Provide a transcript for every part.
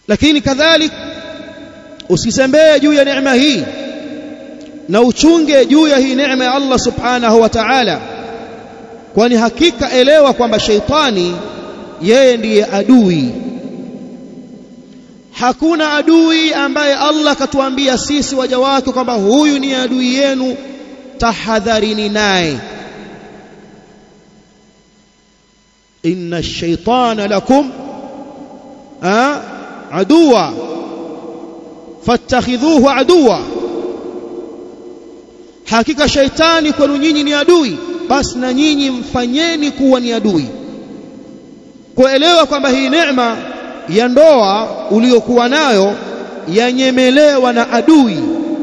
lakini kadhalik usisembee juu ya neema hii na uchunge juu ya hii neema ya Allah subhanahu wa ta'ala kwani hakika elewa kwamba sheitani yeye ndiye adui hakuna adui ambaye Allah katuambia sisi waja wake kwamba huyu ni adui yenu tahadharini naye inna ash-shaytana lakum aduwa fattakhidhuhu aduwa hakika shaitani kwenu nyinyi ni adui basi na nyinyi mfanyeni kuwa ni adui kuelewa kwamba hii neema ya ndoa uliyokuwa nayo yanyemelewa na adui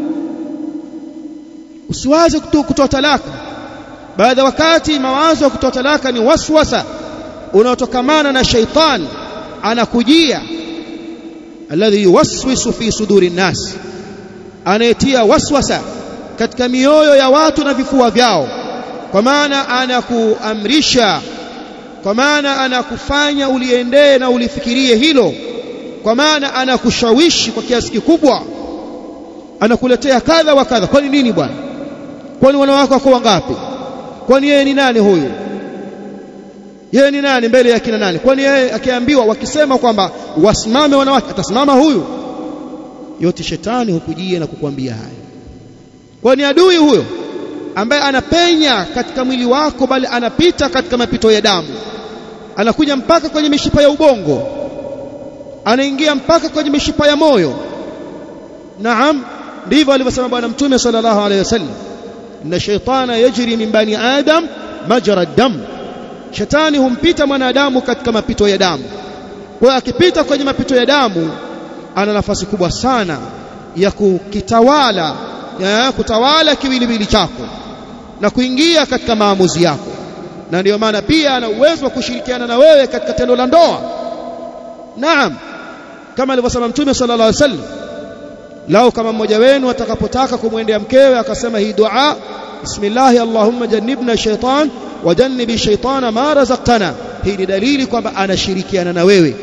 usiwaze kutoa talaka baadhi ya wakati mawazo ya kutoa talaka ni waswasa unaotokamana na shaitani anakujia alladhi yuwaswisu fi suduri nnas anayetia waswasa katika mioyo ya watu na vifua vyao kwa maana anakuamrisha kwa maana anakufanya uliendee na ulifikirie hilo kwa maana anakushawishi kwa kiasi kikubwa anakuletea kadha wa kadha kwani nini bwana kwani wanawake wako wangapi kwani yeye ni nani huyu yeye ni nani mbele ya kina nani kwani yeye akiambiwa wakisema kwamba wasimame wanawake atasimama huyu yote shetani hukujia na kukwambia haya kwani adui huyo ambaye anapenya katika mwili wako bali anapita katika mapito ya damu anakuja mpaka kwenye mishipa ya ubongo anaingia mpaka kwenye mishipa ya moyo naam ndivyo alivyosema bwana mtume sallallahu alaihi wasallam inna shaytana yajri min bani adam majra dam shetani humpita mwanadamu katika mapito ya damu kwa hiyo akipita kwenye mapito ya damu ana nafasi kubwa sana ya kukitawala ya kutawala kiwiliwili chako na kuingia katika maamuzi yako na ndiyo maana pia ana uwezo wa kushirikiana na wewe katika tendo la ndoa naam kama alivyosema mtume sallallahu alaihi wasallam lao kama mmoja wenu atakapotaka kumwendea mkewe akasema hii dua bismillah allahumma jannibna shaitan wa jannibi shaitana ma razaqtana hii ni dalili kwamba anashirikiana na wewe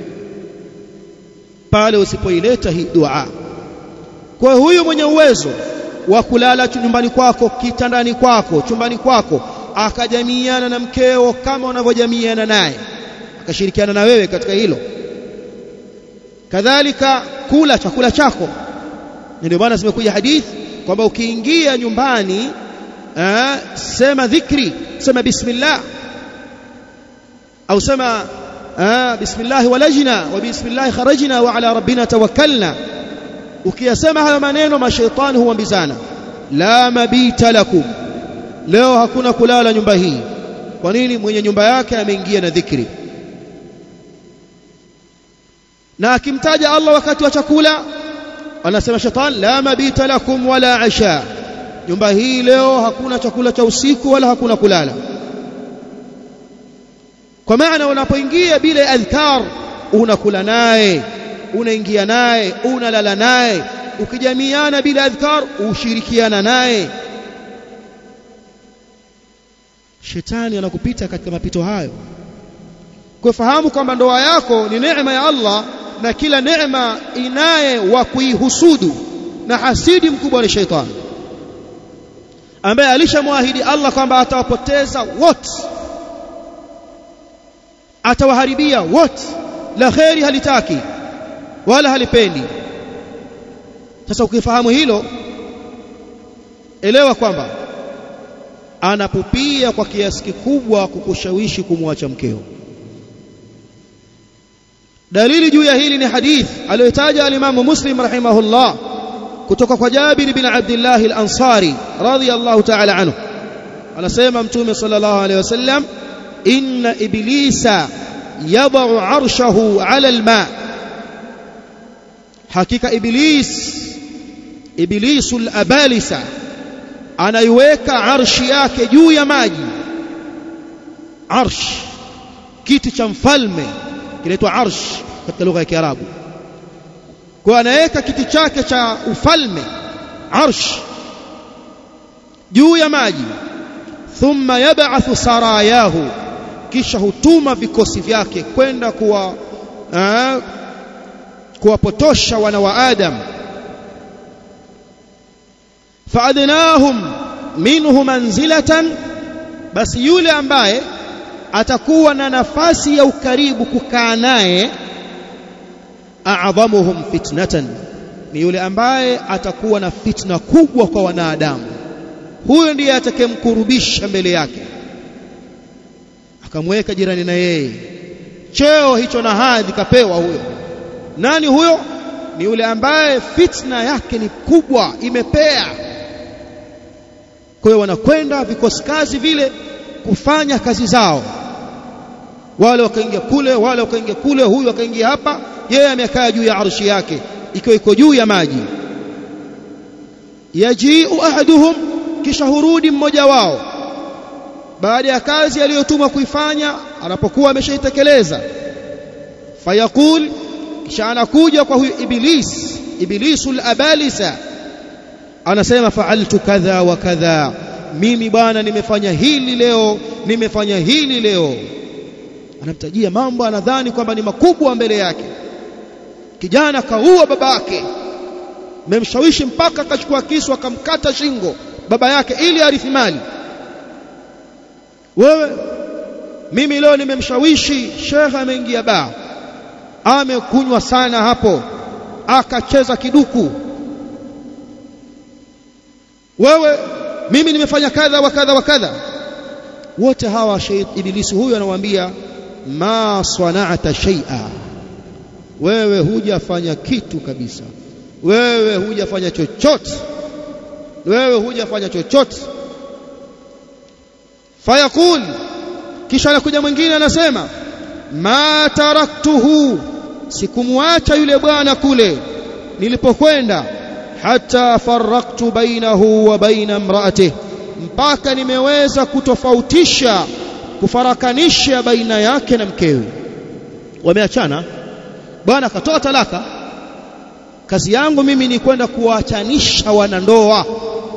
pale usipoileta hii dua kwa huyu mwenye uwezo wa kulala nyumbani kwako kitandani kwako chumbani kwako akajamiana na mkeo kama unavyojamiana naye akashirikiana na wewe katika hilo kadhalika kula chakula chako ndio maana zimekuja hadithi kwamba ukiingia nyumbani aa, sema dhikri sema bismillah au sema bismillah walajna wa bismillah kharajna wa ala rabbina tawakkalna ukiyasema hayo maneno mashaitani huambizana la mabita lakum leo hakuna kulala nyumba hii kwa nini mwenye nyumba yake ameingia na dhikri na akimtaja Allah wakati wa chakula anasema shetani la mabita lakum wala asha nyumba hii leo hakuna chakula cha usiku wala hakuna kulala kwa maana unapoingia bila adhkar unakula naye unaingia naye unalala naye ukijamiana bila adhkar ushirikiana naye shetani anakupita katika mapito hayo kwa fahamu kwamba ndoa yako ni neema ya Allah na kila neema inaye wa kuihusudu na hasidi mkubwa ni shetani ambaye alishamwahidi Allah kwamba atawapoteza wote atawaharibia wote la kheri halitaki wala halipendi sasa ukifahamu hilo elewa kwamba anapupia kwa kiasi kikubwa kukushawishi kumwacha mkeo dalili juu ya hili ni hadith aliyotaja alimamu muslim rahimahullah kutoka kwa Jabir bin Abdullah al-Ansari radiyallahu ta'ala anhu anasema mtume sallallahu alayhi wasallam inna iblisa yad'u arshahu 'ala al-ma hakika iblis iblisul abalisa anaiweka arshi yake juu ya maji arsh kiti cha mfalme kinaitwa arsh katika lugha ya Kiarabu kwa anaweka kiti chake cha ufalme arsh juu ya maji thumma yab'athu sarayahu kisha hutuma vikosi vyake kwenda kuwa kuwapotosha wana wa Adam faadnahum minhu manzilatan basi yule ambaye atakuwa na nafasi ya ukaribu kukaa naye a'dhamuhum fitnatan ni yule ambaye atakuwa na fitna kubwa kwa wanadamu huyo ndiye atakayemkurubisha mbele yake akamweka jirani na yeye cheo hicho na hadhi kapewa huyo nani huyo ni yule ambaye fitna yake ni kubwa imepea kwa hiyo wanakwenda vikosi kazi vile kufanya kazi zao wale wakaingia kule wale wakaingia kule huyu akaingia hapa yeye amekaa juu ya arshi yake ikiwa iko juu ya maji yajiu ahaduhum kisha hurudi mmoja wao baada ya kazi aliyotumwa kuifanya anapokuwa ameshaitekeleza fayaqul kisha anakuja kwa huyu iblis iblisul abalisa anasema fa'altu kadha wa kadha mimi bwana nimefanya hili leo nimefanya hili leo anamtajia mambo anadhani kwamba ni makubwa mbele yake kijana kaua babake memshawishi mpaka akachukua kisu akamkata shingo baba yake ili arithi mali wewe mimi leo nimemshawishi shekhe ameingia baa amekunywa sana hapo akacheza kiduku wewe mimi nimefanya kadha wa kadha wa kadha wote hawa ibilisi huyu anawaambia ma sana'ata shay'a wewe hujafanya kitu kabisa wewe hujafanya chochote wewe hujafanya chochote fayaqul kisha anakuja mwingine anasema ma taraktuhu sikumwacha yule bwana kule nilipokwenda hata faraktu bainahu wa baina imraatihi mpaka nimeweza kutofautisha kufarakanisha baina yake na mkewe wameachana bwana akatoa talaka kazi yangu mimi ni kwenda kuwaachanisha wanandoa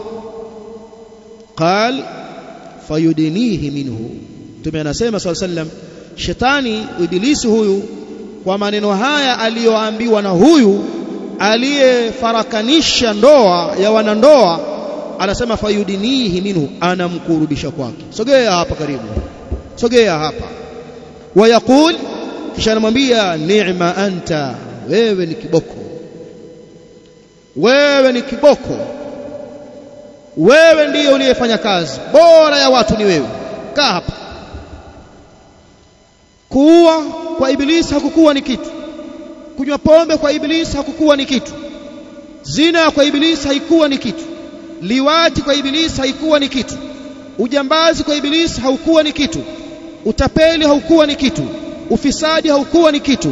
qal fayudinihi minhu mtume anasema swalla sallam shetani ibilisi huyu kwa maneno haya aliyoambiwa na huyu aliyefarakanisha ndoa ya wanandoa anasema fayudinihi minhu anamkurubisha kwake sogea hapa karibu sogea hapa wayaqul kisha anamwambia ni'ma anta wewe ni kiboko wewe ni kiboko wewe ndiye uliyefanya kazi bora ya watu ni wewe kaa hapa kuua kwa ibilisi hakukuwa ni kitu kunywa pombe kwa ibilisi hakukuwa ni kitu zina kwa ibilisi haikuwa ni kitu liwati kwa ibilisi haikuwa ni kitu ujambazi kwa ibilisi haukuwa ni kitu utapeli haukuwa ni kitu ufisadi haukuwa ni kitu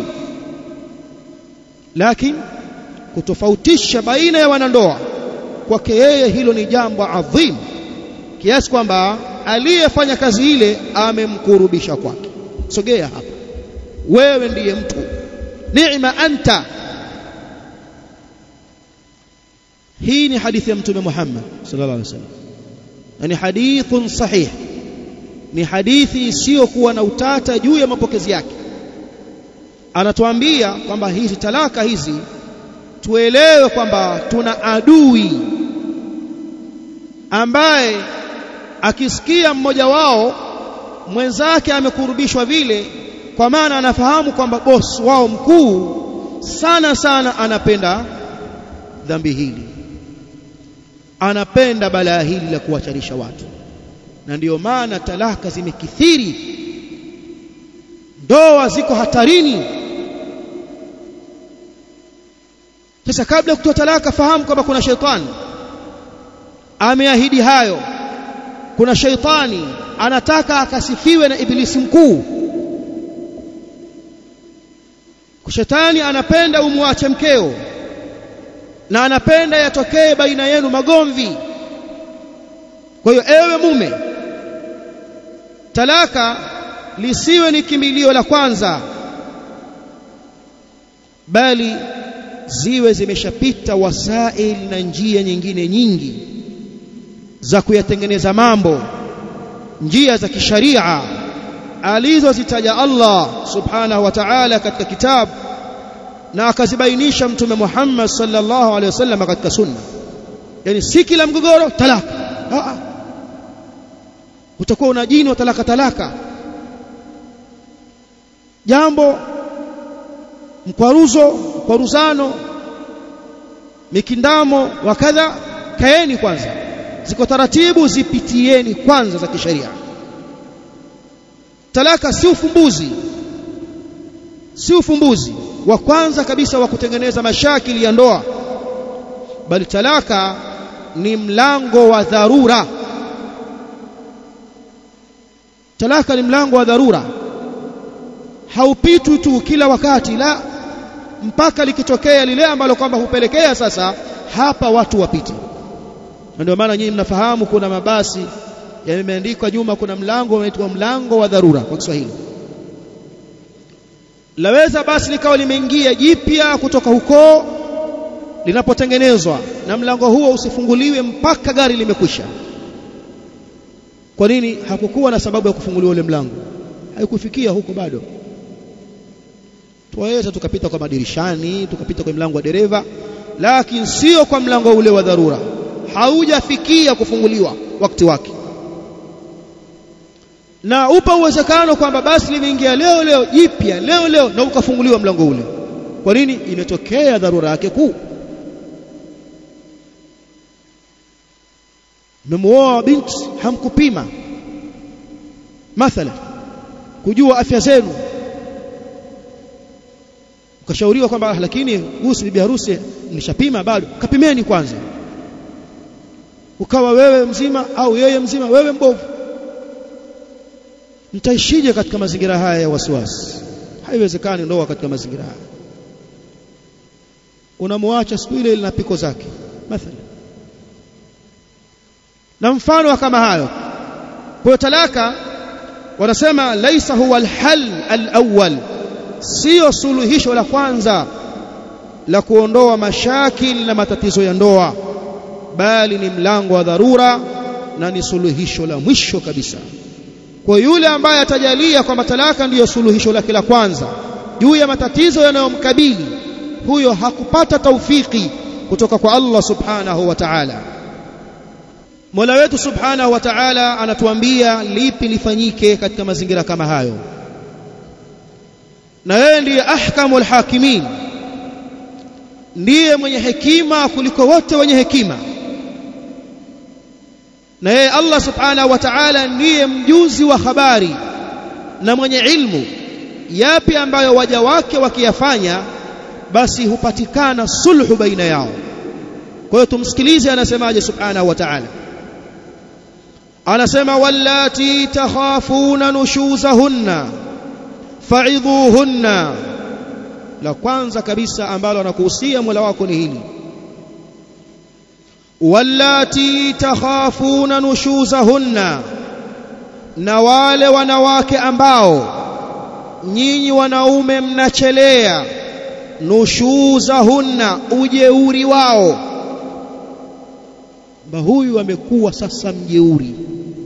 lakini kutofautisha baina ya wanandoa kwake yeye hilo ni jambo adhim kiasi kwamba aliyefanya kazi ile amemkurubisha kwake sogea hapa wewe ndiye mtu ni'ma anta hii ni hadithi ya mtume Muhammad sallallahu alaihi wasallam ni hadithun sahih ni hadithi isiyokuwa na utata juu ya mapokezi yake anatuambia kwamba hizi talaka hizi tuelewe kwamba tuna adui ambaye akisikia mmoja wao mwenzake amekurubishwa vile kwa maana anafahamu kwamba boss wao mkuu sana sana anapenda dhambi hili anapenda balaa hili la kuwacharisha watu na ndiyo maana talaka zimekithiri ndoa ziko hatarini sasa kabla ya kutoa talaka fahamu kwamba kuna sheitani ameahidi hayo kuna sheitani anataka akasifiwe na ibilisi mkuu shetani anapenda umwache mkeo na anapenda yatokee baina yenu magomvi kwa hiyo ewe mume talaka lisiwe ni kimbilio la kwanza bali ziwe zimeshapita wasail na njia nyingine nyingi za kuyatengeneza mambo njia za kisharia alizozitaja Allah subhanahu wa ta'ala katika kitabu na akazibainisha mtume Muhammad sallallahu alaihi wasallam katika sunna yani si kila mgogoro talaka a a utakuwa una jini wa talaka talaka jambo mkwaruzo mkwaruzano mikindamo wa kadha kaeni kwanza ziko taratibu zipitieni kwanza za kisheria talaka si ufumbuzi si ufumbuzi wa kwanza kabisa wa kutengeneza mashakili ya ndoa bali talaka ni mlango wa dharura talaka ni mlango wa dharura haupitwi tu kila wakati la mpaka likitokea lile ambalo kwamba hupelekea sasa hapa watu wapite ndio maana nyinyi mnafahamu kuna mabasi yameandikwa nyuma kuna mlango unaitwa mlango wa dharura kwa Kiswahili laweza basi likawa limeingia jipya kutoka huko linapotengenezwa na mlango huo usifunguliwe mpaka gari limekwisha kwa nini hakukuwa na sababu ya kufunguliwa ule mlango haikufikia huko bado tuwaweza tukapita kwa madirishani tukapita kwa mlango wa dereva lakini sio kwa mlango ule wa dharura haujafikia kufunguliwa wakati wake na upa uwezekano kwamba basi limeingia leo leo jipya leo leo na ukafunguliwa mlango ule kwa nini imetokea dharura yake kuu mmemuoa binti hamkupima mathala kujua afya zenu ukashauriwa kwamba lakini huyu bibi harusi nilishapima bado kapimeni kwanza ukawa wewe mzima au yeye mzima wewe mbovu mtaishije katika mazingira haya ya wasiwasi haiwezekani ndoa katika mazingira haya unamwacha siku ile na piko zake mathalan na mfano kama hayo kwa talaka wanasema laisa huwa alhal alawwal sio suluhisho la kwanza la kuondoa mashakil na matatizo ya ndoa bali ni mlango wa dharura na ni suluhisho la mwisho kabisa kwa yule ambaye atajalia kwamba talaka ndiyo suluhisho lake la kwanza juu ya matatizo yanayomkabili huyo hakupata taufiki kutoka kwa Allah subhanahu wa ta'ala Mola wetu subhanahu wa ta'ala anatuambia lipi lifanyike katika mazingira kama hayo na yeye ndiye ahkamul hakimin ndiye mwenye hekima kuliko wote wenye hekima na yeye Allah subhanahu wa ta'ala ndiye mjuzi wa habari na mwenye ilmu yapi ambayo waja wake wakiyafanya basi hupatikana sulhu baina yao kwa hiyo tumsikilize anasemaje subhanahu wa ta'ala anasema wallati takhafuna nushuzahunna fa'idhuhunna la kwanza kabisa ambalo anakuhusia Mola wako ni hili wallati takhafuna nushuzahunna na wale wanawake ambao nyinyi wanaume mnachelea nushuzahunna ujeuri wao ba huyu amekuwa sasa mjeuri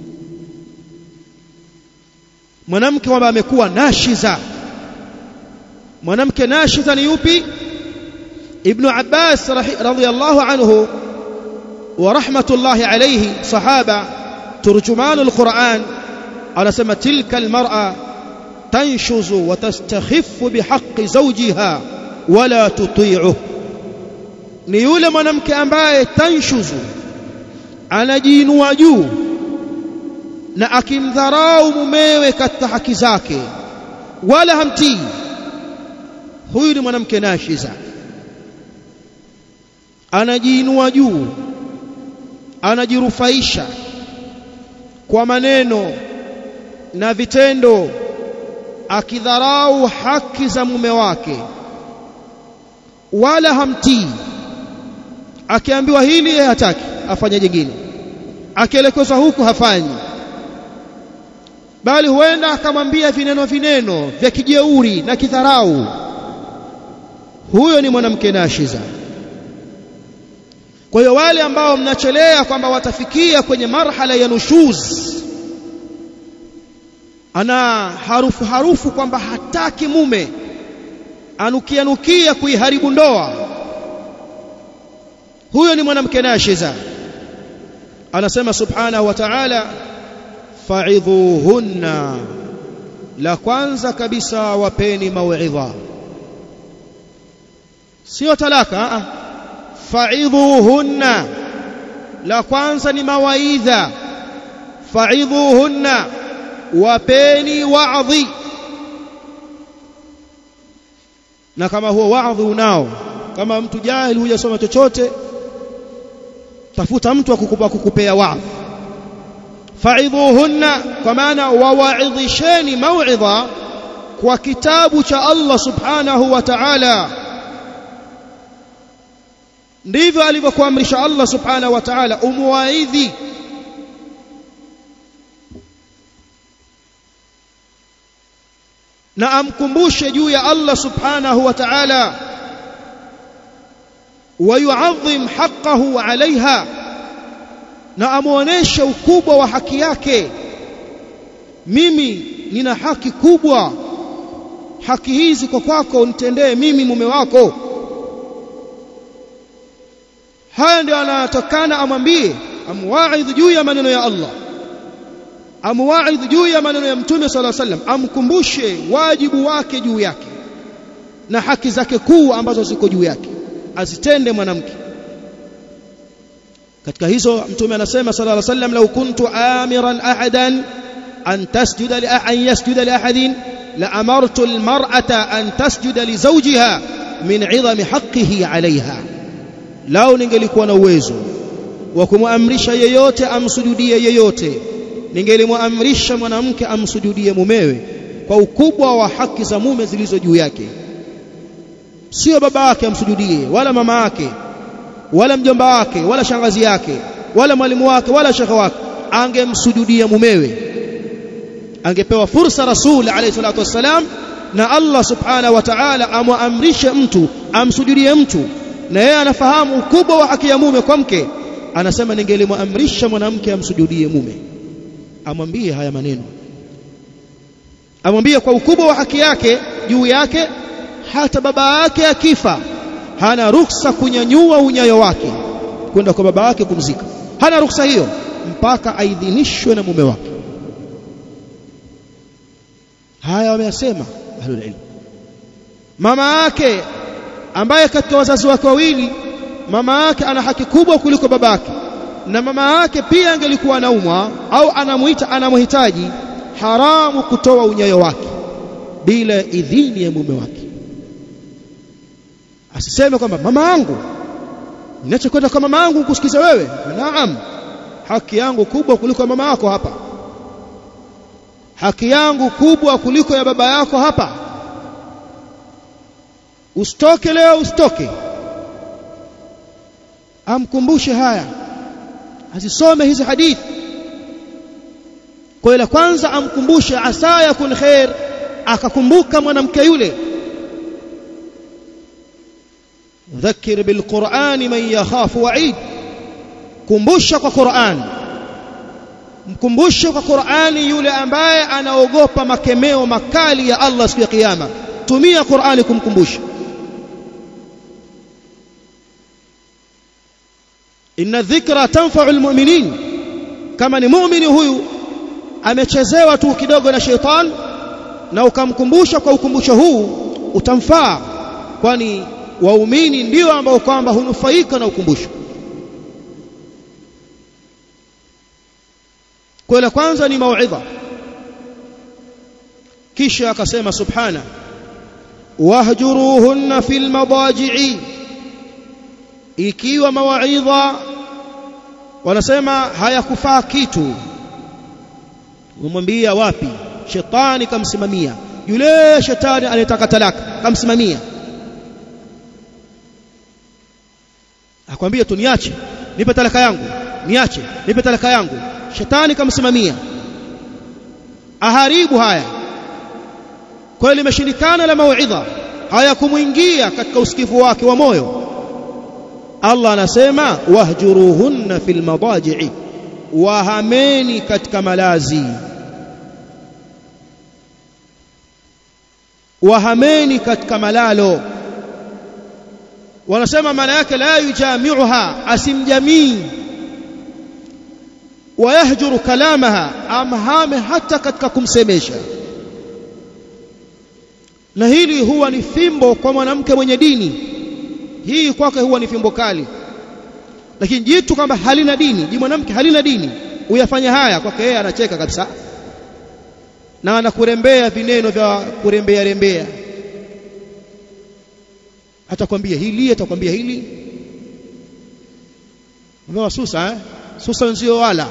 mwanamke kwamba amekuwa nashiza mwanamke nashiza ni yupi ibn Abbas radhiyallahu anhu wa rahmatullahi alayhi sahaba turjuman alquran anasema tilka almar'a tanshuzu wa tastakhiffu bihaqqi zawjiha wala tuti'uhu ni yule mwanamke ambaye tanshuzu anajiinua juu na akimdharau mumewe katika haki zake wala hamtii huyu ni mwanamke nashiza anajiinua juu anajirufaisha kwa maneno na vitendo akidharau haki za mume wake wala hamtii akiambiwa hili yeye hataki afanye jingine akielekezwa huku hafanyi bali huenda akamwambia vineno vineno vya kijeuri na kidharau huyo ni mwanamke nashiza kwa hiyo wale ambao mnachelea kwamba watafikia kwenye marhala ya nushuz ana harufu harufu kwamba hataki mume anukia nukia kuiharibu ndoa huyo ni mwanamke nashiza anasema subhanahu wa ta'ala fa'idhuhunna la kwanza kabisa wapeni mauidha sio talaka fa'idhuhunna la kwanza ni mawaidha fa'idhuhunna wapeni wa'dhi na kama huo wa'dhi unao kama mtu jahili hujasoma chochote tafuta mtu akukupa kukupea wa'dhi fa'idhuhunna kwa maana wawa'idhisheni mau'idha kwa kitabu cha Allah subhanahu wa ta'ala ndivyo alivyokuamrisha Allah subhanahu wa ta'ala umuwaidhi na amkumbushe juu ya Allah subhanahu wa ta'ala ويعظم حقه عليها na amuoneshe ukubwa wa haki yake mimi nina haki kubwa haki hizi kwa kwako nitendee mimi mume wako haya ndio anatokana amwambie amwaidhi juu ya maneno ya Allah amwaidhi juu ya maneno ya mtume sala sallam amkumbushe wajibu wake juu yake na haki zake kuu ambazo ziko juu yake azitende mwanamke katika hizo mtume anasema sallallahu alaihi wasallam law kuntu amiran ahadan an tasjuda li an yasjuda li ahadin la amartu almar'ata an tasjuda li zawjiha min 'idhami haqqihi 'alayha lao ningelikuwa na uwezo wa kumwamrisha yeyote amsujudie yeyote ningelimwamrisha mwanamke amsujudie mumewe kwa ukubwa wa haki za mume zilizo juu yake sio baba yake amsujudie wala mama yake wala mjomba wake wala shangazi yake wala mwalimu wake wala shekhe wake angemsujudia mumewe angepewa fursa rasul alayhi salatu wassalam na Allah subhanahu wa ta'ala amwamrishe mtu amsujudie mtu na yeye anafahamu ukubwa wa haki ya mume kwa mke anasema ningelimwamrisha mwanamke amsujudie mume amwambie haya maneno amwambie kwa ukubwa wa haki yake juu yake hata baba yake akifa hana ruksa kunyanyua unyayo wake kwenda kwa baba yake kumzika hana ruksa hiyo mpaka aidhinishwe na mume wake haya wameyasema ahlul ilm mama yake ambaye katika wazazi wake wawili mama yake ana haki kubwa kuliko babake na mama yake pia angelikuwa anaumwa au anamuita anamhitaji haramu kutoa unyayo wake bila idhini ya mume wake asiseme kwamba mama yangu ninachokwenda kwa mama yangu kusikiza wewe naam haki yangu kubwa kuliko mama yako hapa haki yangu kubwa kuliko ya baba yako hapa usitoke leo usitoke amkumbushe haya azisome hizi hadithi kwa ile kwanza amkumbushe asa yakun khair akakumbuka mwanamke yule ذكر بالقرآن من يخاف وعيد kumbusha kwa Qur'an mkumbushe kwa Qur'ani yule ambaye anaogopa makemeo makali ya Allah siku ya kiyama tumia Qur'ani kumkumbusha inna dhikra tanfa'u almu'minin kama ni muumini huyu amechezewa tu kidogo na sheitan na ukamkumbusha kwa ukumbusho huu utamfaa kwani waumini ndio ambao kwamba hunufaika na ukumbusho kwa la kwanza ni mauidha kisha akasema subhana wahjuruhunna fil madaji'i ikiwa mawaidha wanasema hayakufaa kitu umemwambia wapi shetani kamsimamia yule shetani anayetaka talaka kamsimamia akwambia tu niache nipe talaka yangu niache nipe talaka yangu shetani kamsimamia aharibu haya kwa limeshindikana la mauidha hayakumuingia katika usikivu wake wa moyo Allah anasema wahjuruhunna fil madaji'i wahameni katika malazi wahameni katika malalo wanasema maana yake la yujamiuha asimjamii wayahjuru kalamaha amhame hata katika kumsemesha na hili huwa ni fimbo kwa mwanamke mwenye dini hii kwake huwa ni fimbo kali lakini jitu kwamba halina dini ji mwanamke halina dini uyafanya haya kwake yeye anacheka kabisa na anakurembea vineno vya kurembea rembea atakwambia hili atakwambia hili mbona susa eh susa nzio wala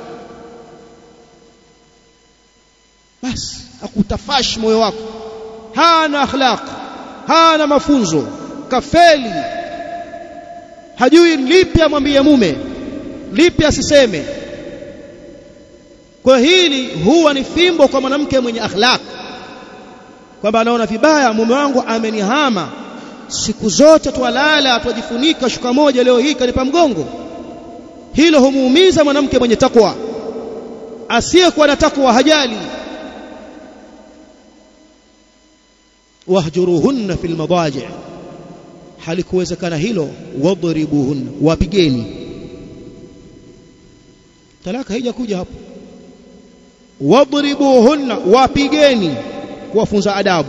basi akutafash moyo wako hana akhlaq hana mafunzo kafeli hajui lipi amwambie mume lipi asiseme kwa hili huwa ni fimbo kwa mwanamke mwenye akhlaq kwamba anaona vibaya mume wangu amenihama siku zote twalala twajifunika shuka moja leo hii kanipa mgongo hilo humuumiza mwanamke mwenye takwa asiyekuwa na takwa hajali wahjuruhunna fil madaji halikuwezekana hilo wadribuhunna wapigeni talaka haijakuja hapo wadribuhunna wapigeni kuwafunza adabu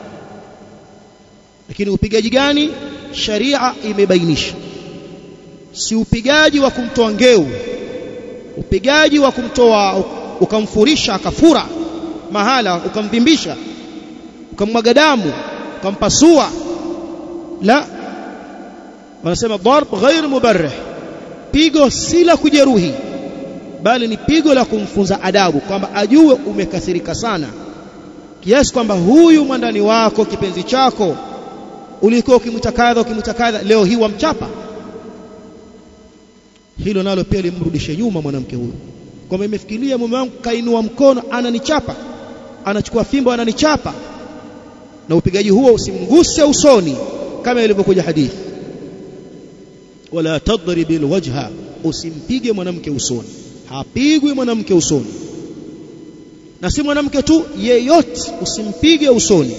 lakini upigaji gani sharia imebainisha si upigaji wa kumtoa ngeu upigaji wa kumtoa ukamfurisha akafura mahala ukamvimbisha ukamwaga damu ukampasua la wanasema darb ghair mubarrih pigo si la kujeruhi bali ni pigo la kumfunza adabu kwamba ajue umekasirika sana kiasi kwamba huyu mwandani wako kipenzi chako ulikuwa ukimtakadha ukimtakadha leo hii wamchapa hilo nalo pia limrudishe nyuma mwanamke huyu kwamba imefikiria mume wangu kainua mkono ananichapa anachukua fimbo ananichapa na upigaji huo usimguse usoni kama ilivyokuja hadithi wala tadribil wajha usimpige mwanamke usoni hapigwi mwanamke usoni na si mwanamke tu yeyote usimpige usoni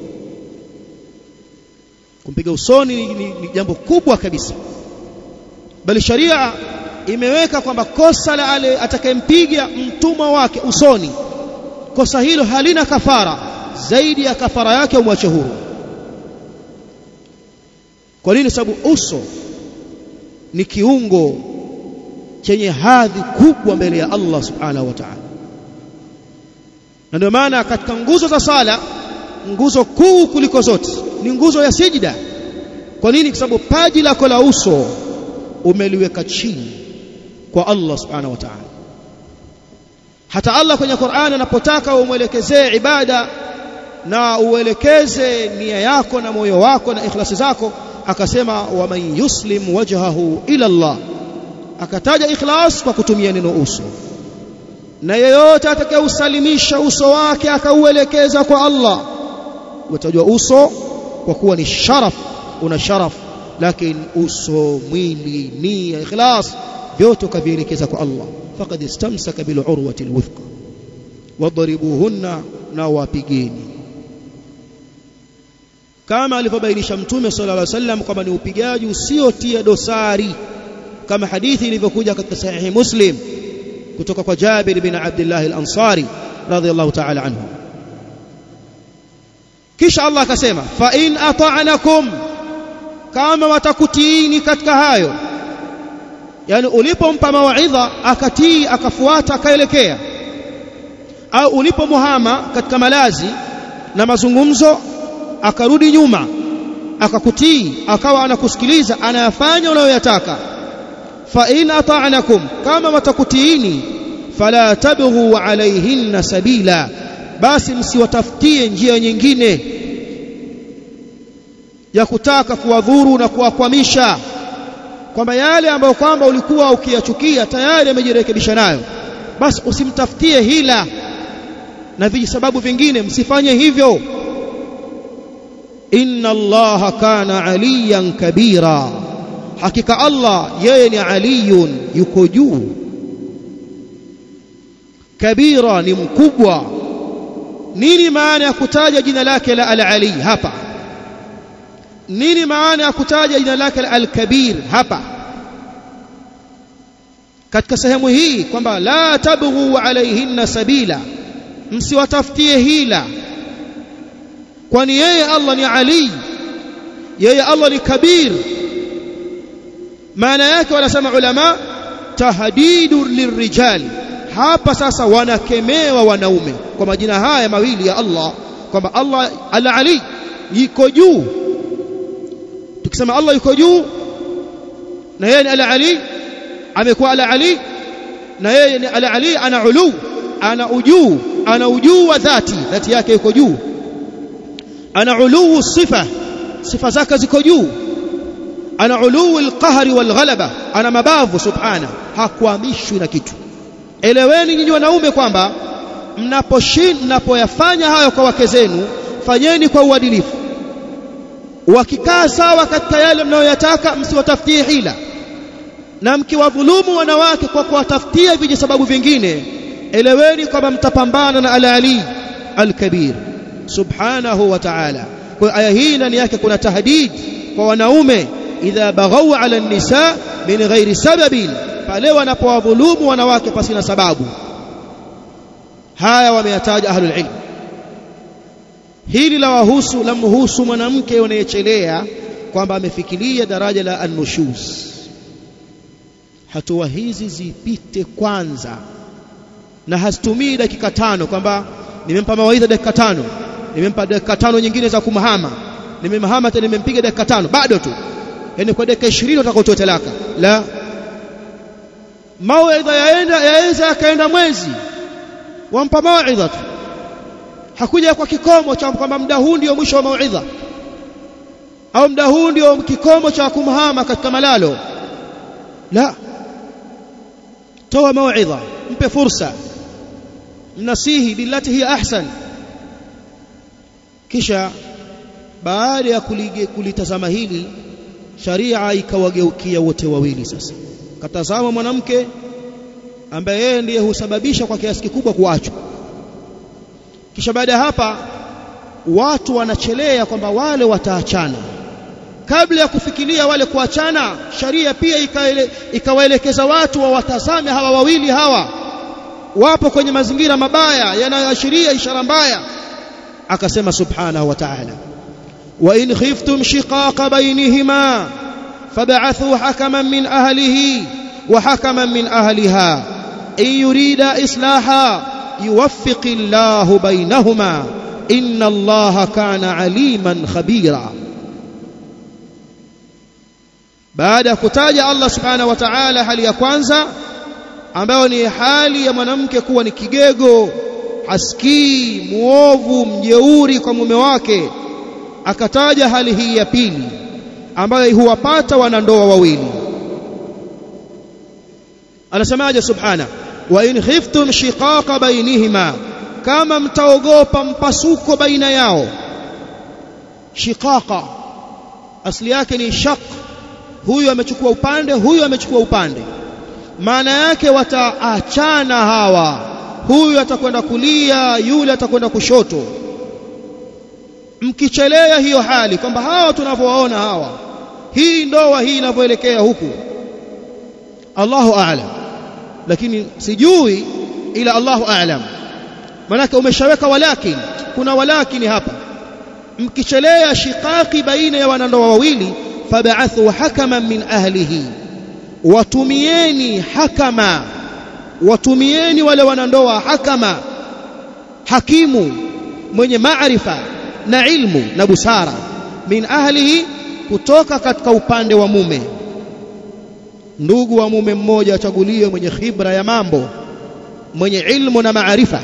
kumpiga usoni ni, ni, ni jambo kubwa kabisa bali sharia imeweka kwamba kosa la ale atakayempiga mtumwa wake usoni kosa hilo halina kafara zaidi ya kafara yake umwache huru kwa nini sababu uso ni kiungo chenye hadhi kubwa mbele ya Allah subhanahu wa ta'ala na ndio maana katika nguzo za sala nguzo kuu kuliko zote ni nguzo ya sijida kwa nini kwa sababu paji lako la uso umeliweka chini kwa Allah subhanahu wa ta'ala hata Allah kwenye Qur'an anapotaka umwelekezee ibada na uelekeze nia yako na moyo wako na ikhlasi zako akasema waman yuslim wajhahu ila Allah akataja ikhlas kwa kutumia neno uso na yeyote atakayeusalimisha uso wake akauelekeza kwa Allah utajua uso kwa kuwa ni sharaf una sharaf lakini uso mwili nia ikhlas vyote kavielekeza kwa Allah faqad istamsaka bil urwati alwithqa wadribuhunna na wapigeni kama alivyobainisha mtume sallallahu alaihi wasallam kwamba ni upigaji usiotia dosari kama hadithi ilivyokuja katika sahihi muslim kutoka kwa Jabir bin Abdullah al-Ansari radhiyallahu ta'ala anhu kisha Allah akasema fa in ata'nakum kama watakutiini katika hayo yani ulipompa mawaidha akatii akafuata akaelekea au ulipomuhama katika malazi na mazungumzo akarudi nyuma akakutii akawa anakusikiliza anayafanya unayoyataka fa in ata'nakum kama watakutiini fala tabghu alayhinna sabila basi msiwatafutie njia nyingine ya kutaka kuwadhuru na kuwakwamisha kwamba yale ambayo kwamba ulikuwa ukiyachukia tayari amejirekebisha nayo basi usimtafutie hila na vijisababu vingine msifanye hivyo inna allaha kana aliyan kabira hakika allah yeye ni aliyun yuko juu kabira ni mkubwa nini maana ya kutaja jina lake la al-ali hapa nini maana ya kutaja jina lake la al-kabir hapa katika sehemu hii kwamba la tabghu alaihinna sabila msiwatafutie hila kwani yeye Allah ni ali yeye Allah ni kabir maana yake wanasema ulama tahdidu lirrijal hapa sasa wanakemewa wanaume kwa majina haya mawili ya Allah kwamba Allah al-ali yuko juu tukisema Allah yuko juu na yeye ni al-ali amekuwa al-ali na yeye ni al-ali ana ulu ana ujuu ana ujuu wa dhati dhati yake yuko juu ana uluu sifa sifa zake ziko juu ana uluu alqahri walghalaba ana mabavu subhana hakuamishwi na kitu eleweni nyinyi wanaume kwamba mnaposhin mnapoyafanya hayo kwa wake zenu fanyeni kwa uadilifu wakikaa sawa katika yale mnayoyataka msiwatafutie hila na mkiwadhulumu wanawake kwa kuwatafutia viji sababu vingine eleweni kwamba mtapambana na al-ali al-kabir subhanahu wa ta'ala kwa aya hii ndani yake kuna tahdid kwa wanaume idha baghaw ala an-nisa min ghairi sababin pale wanapowadhulumu wanawake pasina sababu haya wameyataja ahlul ilm hili la wahusu la mhusu mwanamke unayechelea kwamba amefikiria daraja la an-nushuz hatua hizi zipite kwanza na hazitumii dakika tano kwamba nimempa mawaidha dakika tano nimempa dakika tano nyingine za kumhama nimemhama tena nimempiga dakika tano bado tu yani kwa dakika 20 utakotoa talaka la mawaidha yaenda yaweza akaenda mwezi wampa mawaidha tu hakuja kwa kikomo cha kwamba muda huu ndio mwisho wa mawaidha au muda huu ndio kikomo cha kumhama katika malalo la toa mawaidha mpe fursa mnasihi billati hiya ahsan kisha baada ya kulitazama hili sharia ikawageukia wote wawili sasa katazama mwanamke ambaye yeye ndiye husababisha kwa kiasi kikubwa kuachwa kisha baada ya hapa watu wanachelea kwamba wale wataachana kabla ya kufikiria wale kuachana sharia pia ikawaelekeza watu wawatazame hawa wawili hawa wapo kwenye mazingira mabaya yanayoashiria ishara mbaya akasema subhanahu wa ta'ala wa in khiftum shiqaqa bainihima fab'athu hakaman min ahlihi wa hakaman min ahliha in yurida islaha yuwaffiq Allahu bainahuma inna Allaha kana aliman khabira baada ya kutaja Allah subhanahu wa ta'ala hali ya kwanza ambayo ni hali ya mwanamke kuwa ni kigego hasikii muovu mjeuri kwa mume wake akataja hali hii ya pili ambayo huwapata wanandoa wawili anasemaje subhana wa in khiftum shiqaqa bainihima kama mtaogopa mpasuko baina yao shiqaqa asli yake ni shaq huyu amechukua upande huyu amechukua upande maana yake wataachana hawa huyu atakwenda kulia yule atakwenda kushoto mkichelea hiyo hali kwamba hawa tunavyowaona hawa hii ndoa hii inavyoelekea huku Allahu a'lam lakini sijui ila Allahu a'lam manake umeshaweka walakin kuna walakini hapa mkichelea shiqaqi baina ya wanandoa wawili fab'athu hakaman min ahlihi watumieni hakama watumieni wale wanandoa hakama hakimu mwenye maarifa na ilmu na busara min ahlihi kutoka katika upande wa mume ndugu wa mume mmoja achaguliwe mwenye khibra ya mambo mwenye ilmu na maarifa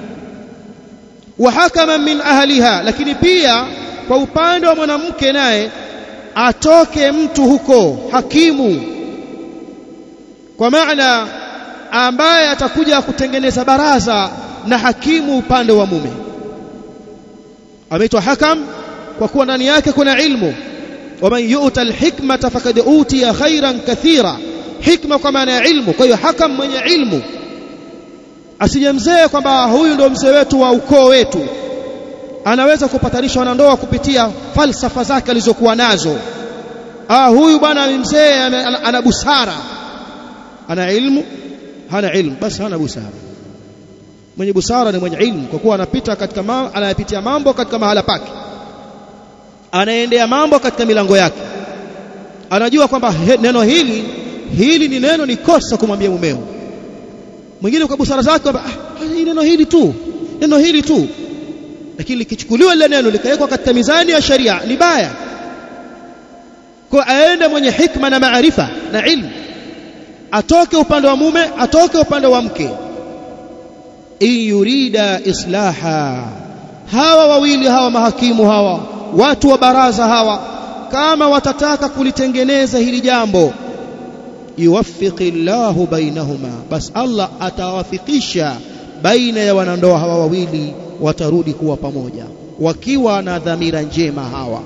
wa hakama min ahliha lakini pia kwa upande wa mwanamke naye atoke mtu huko hakimu kwa maana ambaye atakuja kutengeneza baraza na hakimu upande wa mume ameitwa hakam kwa kuwa ndani yake kuna ilmu waman yu'ta alhikmata faqad utiya khairan kathira hikma kwa maana ya ilmu kwa hiyo hakam mwenye ilmu asije mzee kwamba huyu ndio mzee wetu wa ukoo wetu anaweza kupatanisha wanandoa kupitia falsafa zake alizokuwa nazo ah huyu bwana ni mzee ana, ana busara ana ilmu hana ilmu basi hana busara mwenye busara ni mwenye ilmu kwa kuwa anapita katika mambo anayapitia mambo katika mahala pake anaendea mambo katika milango yake anajua kwamba neno hili hili ni neno ni kosa kumwambia mumeo mwingine kwa busara zake kwamba ah, neno hili tu neno hili tu lakini likichukuliwa lile neno likawekwa katika mizani ya sharia ni baya kwa aende mwenye hikma na maarifa na ilmu atoke upande wa mume atoke upande wa mke in yurida islaha hawa wawili hawa mahakimu hawa watu wa baraza hawa kama watataka kulitengeneza hili jambo yuwaffiqi llahu bainahuma bas Allah atawafikisha baina ya wanandoa hawa wawili watarudi kuwa pamoja wakiwa na dhamira njema hawa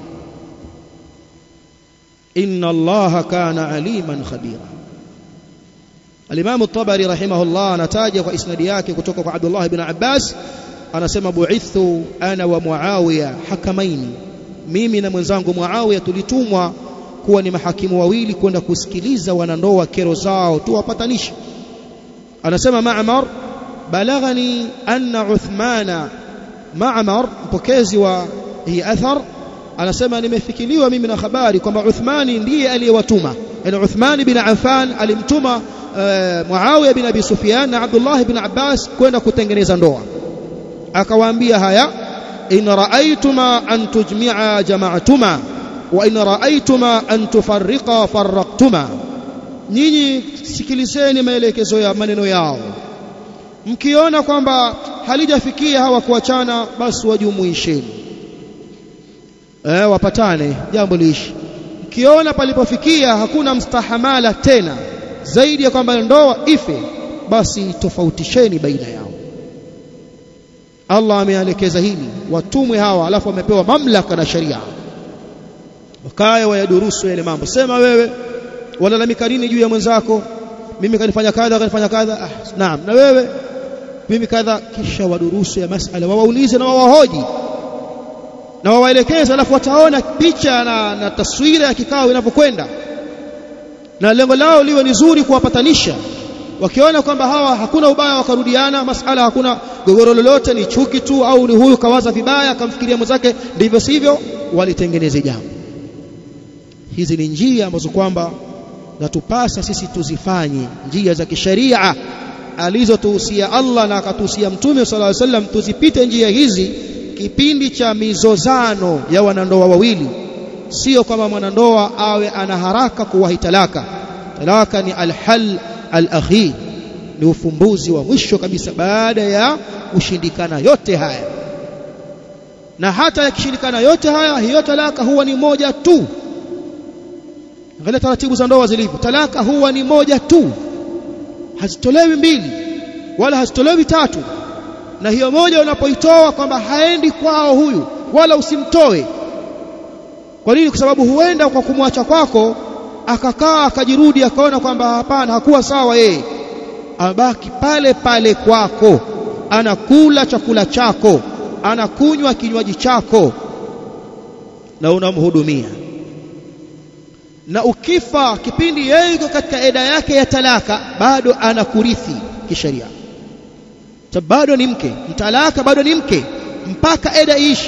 inna allaha kana aliman khabira Al-Imam At-Tabari rahimahullah anataja kwa isnadi yake kutoka kwa Abdullah ibn Abbas anasema bu'ithu ana wa Muawiya hakamaini mimi na mwenzangu Muawiya tulitumwa kuwa ni mahakimu wawili kwenda kusikiliza wanandoa kero zao tuwapatanishe anasema Ma'mar balaghani anna Uthmana Ma'mar mpokezi wa hii athar anasema nimefikiliwa mimi na habari kwamba Uthmani ndiye aliyewatuma yani Uthman bin Affan alimtuma uh, Muawiya bin Abi Sufyan na Abdullah bin Abbas kwenda kutengeneza ndoa akawaambia haya in ra'aytuma an tujmi'a jama'tuma wa in ra'aytuma an tufarriqa farraqtuma nyinyi sikilizeni maelekezo ya maneno yao mkiona kwamba halijafikia hawa kuachana basi wajumuisheni eh wapatane jambo liishi mkiona palipofikia hakuna mstahamala tena zaidi ya kwamba ndoa ife basi tofautisheni baina yao Allah ameelekeza hili watumwe hawa alafu wamepewa mamlaka na sharia wakae wayadurusu yale mambo sema wewe walalamika nini juu ya mwenzako mimi kanifanya kadha kanifanya kadha ah, naam na wewe mimi kadha kisha wadurusu ya masala wawaulize na wawahoji na wawaelekeze alafu wataona picha na, na taswira ya kikao inapokwenda na lengo lao liwe ni zuri kuwapatanisha wakiona kwamba hawa hakuna ubaya wakarudiana masala hakuna gogoro lolote ni chuki tu au ni huyu kawaza vibaya akamfikiria mwenzake ndivyo sivyo walitengeneze jambo hizi ni njia ambazo kwamba natupasa sisi tuzifanye njia za kisheria alizotuhusia Allah na akatuhusia Mtume sallallahu alaihi wasallam tuzipite njia hizi kipindi cha mizozano ya wanandoa wawili sio kama mwanandoa awe ana haraka kuwahi talaka talaka ni alhal alakhir ni ufumbuzi wa mwisho kabisa baada ya kushindikana yote haya na hata yakishindikana yote haya hiyo talaka huwa ni moja tu angalia taratibu za ndoa zilivyo talaka huwa ni moja tu hazitolewi mbili wala hazitolewi tatu na hiyo moja unapoitoa kwamba haendi kwao huyu wala usimtoe kwa nini kwa sababu huenda kwa kumwacha kwako akakaa akajirudi akaona kwamba hapana hakuwa sawa yeye abaki pale pale kwako anakula chakula chako anakunywa kinywaji chako na unamhudumia na ukifa kipindi yeye yuko katika eda yake ya talaka bado anakurithi kisheria sababu bado ni mke mtalaka bado ni mke mpaka eda iishi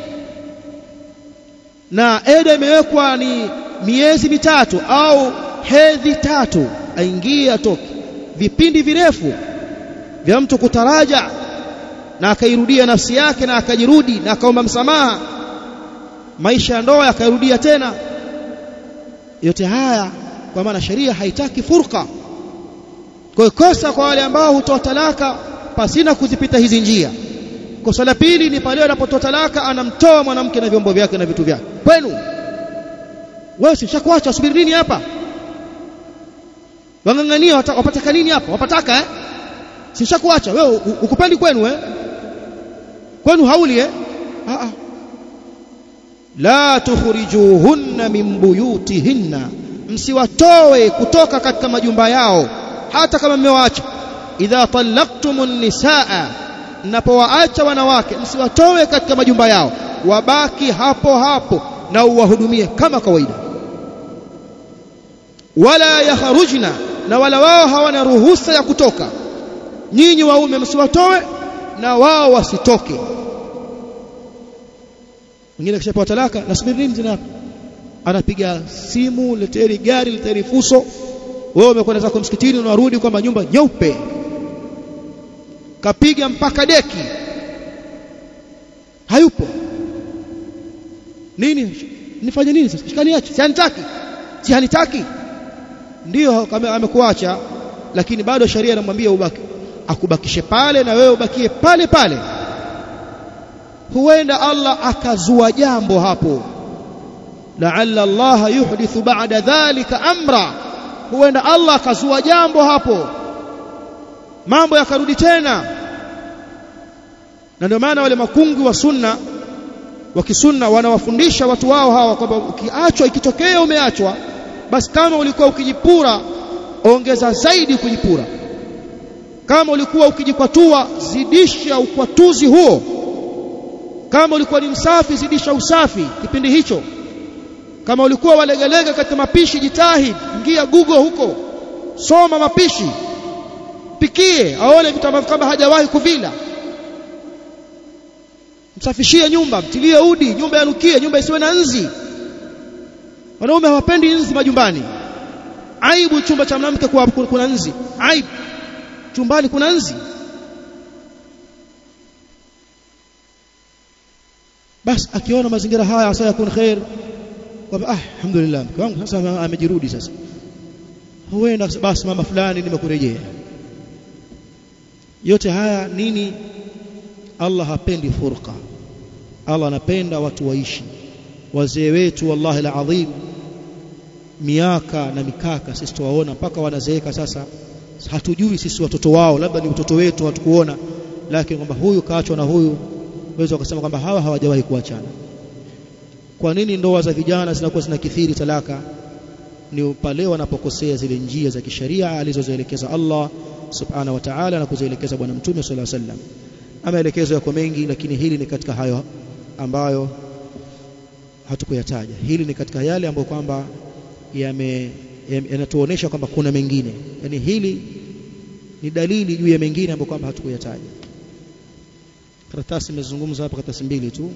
na eda imewekwa ni miezi mitatu au hedhi tatu aingie atoke vipindi virefu vya mtu kutaraja na akairudia nafsi yake na akajirudi na akaomba msamaha maisha ya ndoa yakairudia tena yote haya kwa maana sheria haitaki furqa kwa kosa kwa wale ambao hutoa talaka pasina kuzipita hizi njia kosa la pili ni pale anapotoa talaka anamtoa mwanamke na vyombo vyake na vitu vyake kwenu wewe sishakuacha subiri nini hapa wangangania wapataka nini hapa wapataka eh sishakuacha wewe ukupendi kwenu eh kwenu hauli eh a a la tukhrijuhunna min buyutihinna msiwatoe kutoka katika majumba yao hata kama mmewaacha idha talaqtumun nisaa mnapowaacha wanawake msiwatoe katika majumba yao wabaki hapo hapo na uwahudumie kama kawaida wala yakharujna na wala wao hawana ruhusa ya kutoka nyinyi waume msiwatoe na wao wasitoke mwingine kishapewa talaka nasubiri nini tena anapiga simu leteri gari leteri fuso wewe umekwenda zako msikitini unarudi kwamba nyumba nyeupe kapiga mpaka deki hayupo nini nifanye nini sasa shikaniache si anitaki si hanitaki ndio amekuacha lakini bado sharia inamwambia ubaki akubakishe pale na wewe ubakie pale pale huenda Allah akazua jambo hapo la'alla Allah yuhdithu ba'da dhalika amra huenda Allah akazua jambo hapo mambo yakarudi tena na ndio maana wale makungu wa sunna wa kisunna wanawafundisha watu wao hawa kwamba ukiachwa ikitokea umeachwa basi kama ulikuwa ukijipura ongeza zaidi kujipura kama ulikuwa ukijikwatua zidisha ukwatuzi huo kama ulikuwa ni msafi zidisha usafi kipindi hicho kama ulikuwa walegelega katika mapishi jitahidi ingia google huko soma mapishi pikie aone vitu ambavyo kama hajawahi kuvila msafishie nyumba mtilie udi nyumba yanukie nyumba isiwe na nzi wanaume hawapendi nzi majumbani aibu chumba cha mwanamke kwa kuna nzi aibu chumbani kuna nzi basi akiona mazingira haya asa yakun khair kwamba ah alhamdulillah mke wangu sasa amejirudi sasa huenda basi mama fulani nimekurejea yote haya nini Allah hapendi furqa Allah anapenda watu waishi wazee wetu wallahi alazim miaka na mikaka sisi tuwaona mpaka wanazeeka sasa hatujui sisi watoto wao labda ni mtoto wetu hatukuona lakini kwamba huyu kaachwa na huyu waweza kusema kwamba hawa hawajawahi kuachana kwa nini ndoa za vijana zinakuwa zinakithiri talaka ni pale wanapokosea zile njia za kisheria alizozielekeza Allah subhanahu wa ta'ala na kuzielekeza bwana mtume sallallahu alaihi wasallam ameelekezo yako mengi lakini hili ni katika hayo ambayo hatukuyataja hili ni katika yale ambayo kwamba yame yanatuonesha kwamba kuna mengine yani hili ni dalili juu ya mengine ambayo kwamba hatukuyataja karatasi imezungumza hapa karatasi mbili tu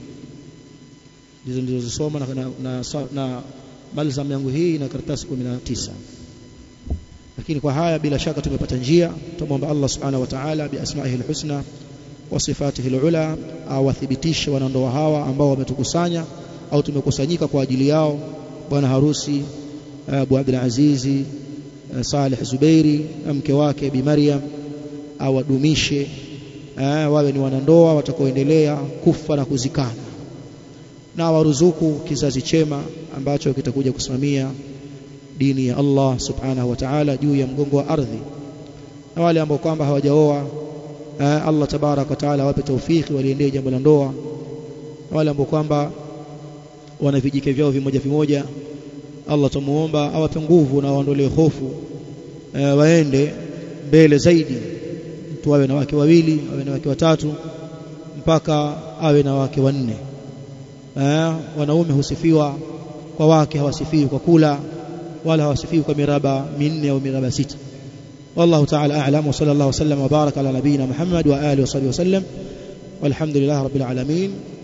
ndizo nilizosoma na, na, na, na balzam yangu hii na karatasi 19 lakini kwa haya bila shaka tumepata njia tumomba Allah subhanahu wa ta'ala bi asma'ihi alhusna wa sifatihi alula awathibitishe wanandoa hawa ambao wametukusanya au tumekusanyika kwa ajili yao bwana harusi Abu Abdul Azizi Saleh Zubairi na mke wake Bi Maryam awadumishe wawe ni wanandoa watakaoendelea kufa na kuzikana na waruzuku kizazi chema ambacho kitakuja kusimamia dini ya Allah subhanahu wa ta'ala juu ya mgongo wa ardhi na wale ambao kwamba hawajaoa Allah tabarak wa taala awape taufiki waliendee jambo la ndoa na wale ambao kwamba wana vijike vyao vimoja vimoja Allah tumuomba awape nguvu na waondolee hofu e, waende mbele zaidi mtu awe na wake wawili awe na wake watatu mpaka awe na wake wanne e, wanaume husifiwa kwa wake hawasifiwi kwa kula wala hawasifiwi kwa miraba minne au miraba sita والله تعالى أعلم وصلى الله وسلم وبارك على نبينا محمد وآله وصحبه وسلم والحمد لله رب العالمين